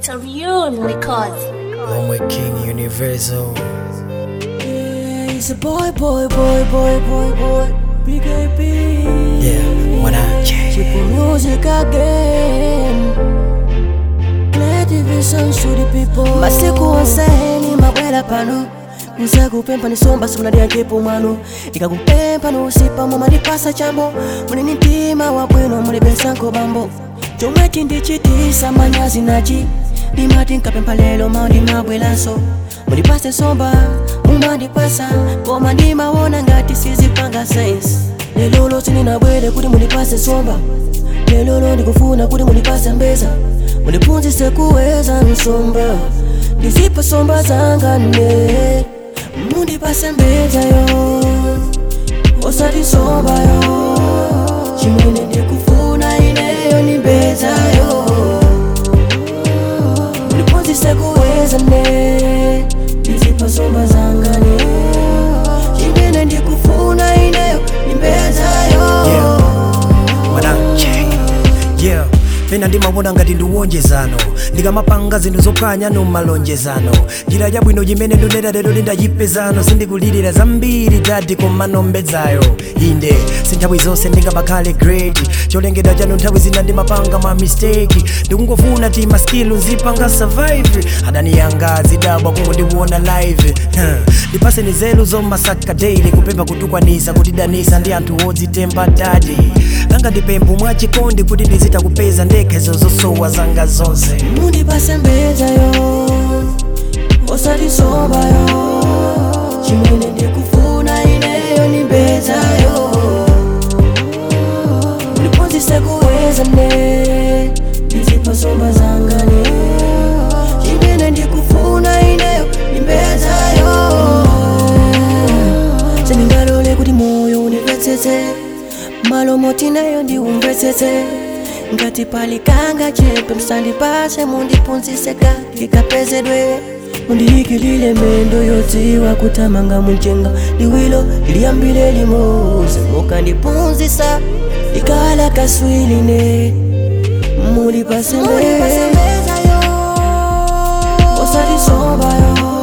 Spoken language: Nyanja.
Victorian Records. Lomwe King Universal. Yeah, he's a boy, boy, boy, boy, boy, boy. BKB. Yeah, what up, She yeah. put music again. Play division to the people. Masiku onseni mabwera pano nzakupempha nisomba simunadiyankepo mwano ikakupempha nusipa mumalipasa chambo mulini mtima wabwino mulibensanko bambo chomwe chindichitisa manyazi nachi ndimati nkapempha lero mau ndimabweranso mulipase nsomba mumandipasa koma ndimawona ngati sizipanga sense lelolo sininabwere kuti mulipase nsomba lelolo ndikufuna kuti mulipase mbeza mulipunzise kuweza nsomba ndizipa somba zanga ne mundipase mbezayo osati nsombayo chimene ndikufuna ineyo ni mbezayo mulipunzise kuweza ne ndizipa somba zanga ne chimene ndikufuna ineyo ni mbezayo Yeah. What up, yeah. Yeah. pena ndimawona ngati ndiwonjezano ndikamapanga zinthu zophwanya no malonjezano njira yabwino chimene ndonera lero lindachipezano sindikulirira zambiri dadi komanombedzayo inde sinthawi zonse ndingapakhale great cholengedwa chanu nthawi zina ndimapanga ma mistake ndikungofuna ti maskilu nzipanga survive adani yanga zidabwa kungondiwona live Huh. ndipase ni zelu zomasaka daily kupempha kutukwanisa kutidanisa ndi anthu odzitemba dadi langa ndipempho mwachikondi kuti ndizita kupeza ndekhezo zosowa zanga zonse mundipase mbezayo osati nsombayo chimene ndikufuna ineyo ni mbezayo mulipunzise kuweza ne ndizipa nsomba zanga ne chimene ndikufuna ineyo ni mbezayo sindingalole kuti moyo undimvetsetse malo moti nayo ndiumvetsetse ngati pali kanga chepe msandipase mundipunziseka ndikapezedwe mundiyikilile mendo yodziwa kutamanga munjenga liwilo liyambile limoze mukandipunzisa ikala kaswiline mulipase mbezayo osati nsombayo